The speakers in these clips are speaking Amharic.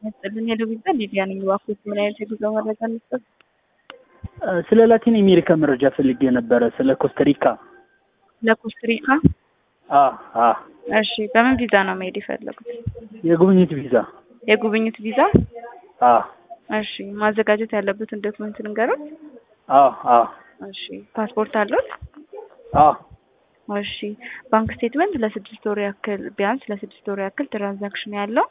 ያስጥልን ሄሎ ቢባል ሊዲያ ነኝ። እባክዎት ምን አይነት የጉዞ መረጃ እንስጠት? ስለ ላቲን አሜሪካ መረጃ ፈልጌ ነበረ። ስለ ኮስተሪካ። ለኮስትሪካ? አ አ እሺ፣ በምን ቪዛ ነው መሄድ የፈለጉት? የጉብኝት ቪዛ። የጉብኝት ቪዛ? አ እሺ፣ ማዘጋጀት ያለበትን ዶክመንት ልንገሩት? አ አ እሺ፣ ፓስፖርት አለዎት? አ እሺ፣ ባንክ ስቴትመንት ለስድስት ወር ያክል ቢያንስ ለስድስት ወር ያክል ትራንዛክሽን ያለው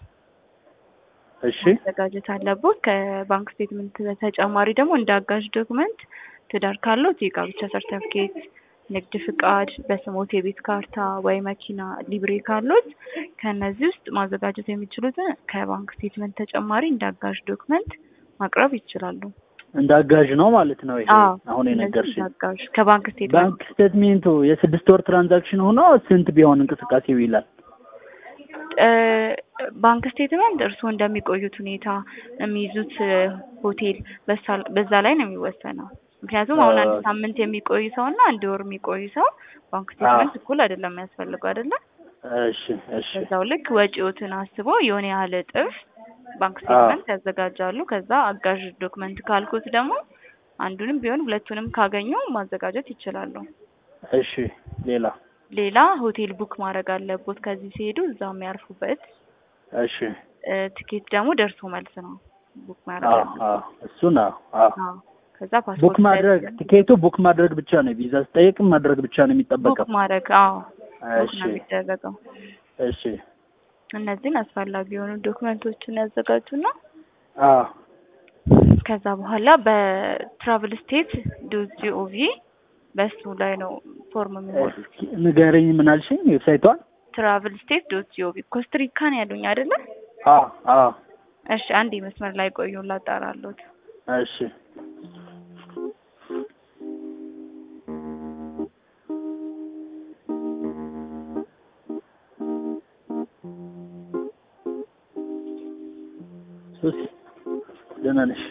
እሺ ማዘጋጀት አለቦት። ከባንክ ስቴትመንት በተጨማሪ ደግሞ እንደ አጋዥ ዶክመንት ትዳር ካለዎት የጋብቻ ሰርተፍኬት፣ ንግድ ፍቃድ፣ በስሞት የቤት ካርታ ወይ መኪና ሊብሬ ካለዎት ከእነዚህ ውስጥ ማዘጋጀት የሚችሉትን ከባንክ ስቴትመንት ተጨማሪ እንደ አጋዥ ዶክመንት ማቅረብ ይችላሉ። እንደ አጋዥ ነው ማለት ነው። ይሄ አዎ፣ አሁን እነዚህ የነገርሽ እንደ አጋዥ ከባንክ ስቴትመንት ባንክ ስቴትሜንቱ የስድስት ወር ትራንዛክሽን ሆኖ ስንት ቢሆን እንቅስቃሴው ይላል? እ ባንክ ስቴትመንት እርስዎ እንደሚቆዩት ሁኔታ የሚይዙት እ ሆቴል በሳ- በዛ ላይ ነው የሚወሰነው። ምክንያቱም አሁን አንድ አ- ሳምንት የሚቆይ ሰው እና አንድ ወር የሚቆይ ሰው ባንክ ስቴትመንት እኩል አይደለም የሚያስፈልገው አይደለ? እሺ እሺ በዛው ልክ ወጪዎትን አስበው የሆነ ያህል እጥፍ ባንክ ስቴትመንት ያዘጋጃሉ። ከዛ አጋዥ ዶክመንት ካልኩት ደግሞ አንዱንም ቢሆን ሁለቱንም ካገኙ ማዘጋጀት ይችላሉ። እሺ ሌላ ሌላ ሆቴል ቡክ ማድረግ አለቦት ከዚህ ሲሄዱ እዛው የሚያርፉበት እሺ እ ትኬት ደግሞ ደርሶ መልስ ነው ቡክ ማድረግ አ አለቦት። አ እሱን አዎ አዎ አዎ። ከዛ ቡክ ፓስፖርት ማድረግ ቲኬቱ ቡክ ማድረግ ብቻ ነው። ቪዛ ስጠይቅም ማድረግ ብቻ ነው ቡክ የሚጠበቀው። ማድረግ አዎ ቡክ እሺ ነው የሚደረገው። እሺ እነዚህን አስፈላጊ የሆኑ ዶክመንቶችን ያዘጋጁና አ ከዛ በኋላ በትራቭል ስቴት ዶት ጂኦቪ በሱ ላይ ነው ፎርም የሚሞሉት። እስኪ ንገረኝ፣ ምን አልሽኝ? ዌብሳይቷን? ትራቭል ስቴት ዶት ጂኦቪ ኮስትሪካን ያሉኝ አይደለ? አ አ እሺ አንድ መስመር ላይ ቆዩ ላጣራሎት። እሺ ሱሲ ደህና ነሽ?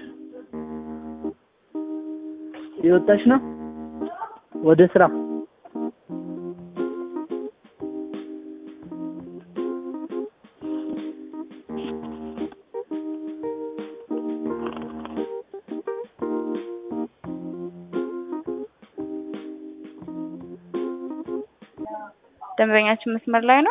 የወጣሽ ነው ወደ ስራ? ደንበኛችን መስመር ላይ ነው።